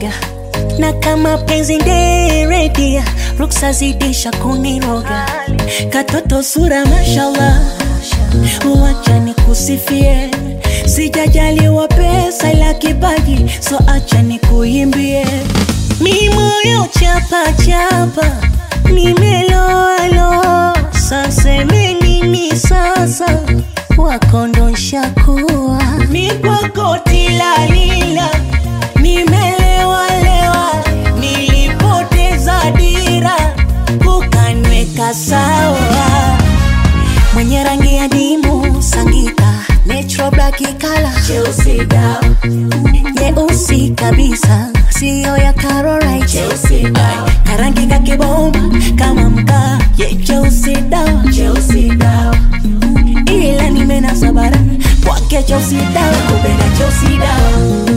uoga na kama penzi nderedia ruksa zidisha kuniroga katoto sura mashallah wacha nikusifie sijajaliwa pesa ila kipaji so acha nikuimbie mi moyo chapa chapa nimeloalo saseme nini sasa wakondonshakuwa mi kwako tilalila nimelewalewa nilipoteza dira ukanweka sawa mwenye rangi ya dimu sangita natural black kala Chelsea dawa, nyeusi kabisa siyo ya Caroline Chelsea dawa, karangi kakibomba kama mkaa ye cheusi dawa Chelsea dawa, ila nimenasa bara kwake cheusi dawa kupenda Chelsea dawa,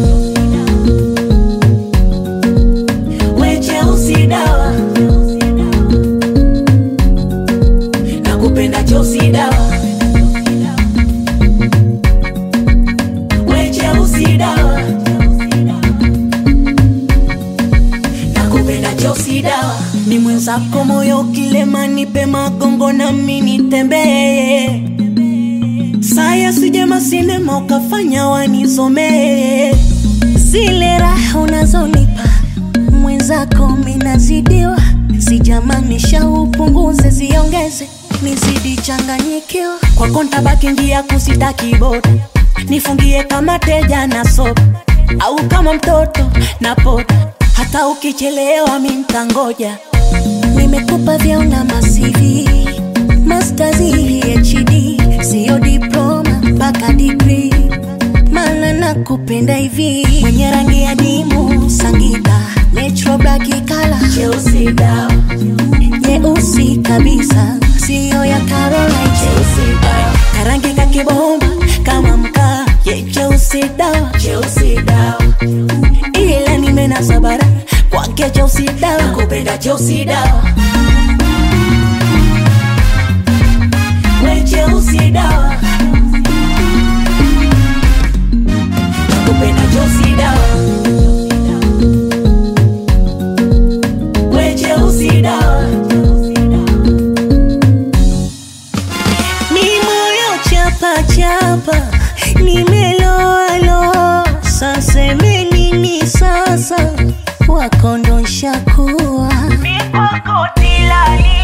we Chelsea dawa, nakupenda Chelsea dawa, we Chelsea dawa, nakupenda Chelsea dawa. ni mwenzako moyo kilema nipe magongo na mini tembee saya sijema sinema ukafanya wanizomee zile raha unazonipa mwenzako minazidiwa sijamanisha upunguze ziongeze nizidi changanyikiwa kwako ntabaki njia kusitaki boda nifungie kama teja na sopa au kama mtoto na poda hata ukichelewa mi mtangoja nimekupa vyaona masivi mastazi hd siyo diploma mpaka digri mana nakupenda hivi mwenye rangi ya dimu sangita natural black kala Chelsea dawa, nyeusi kabisa siyo ya Caroline Chelsea dawa, karangi kakibomba kama mkaa ye cheusi dawa Chelsea dawa, ila nimenasa bara kwake cheusi dawa nakupenda Chelsea dawa, we Chelsea dawa, nakupenda Chelsea dawa, we Chelsea dawa, mi moyo chapa chapa nimeloalo saseme nini sasa wakondonshakuwa mi kwako tilali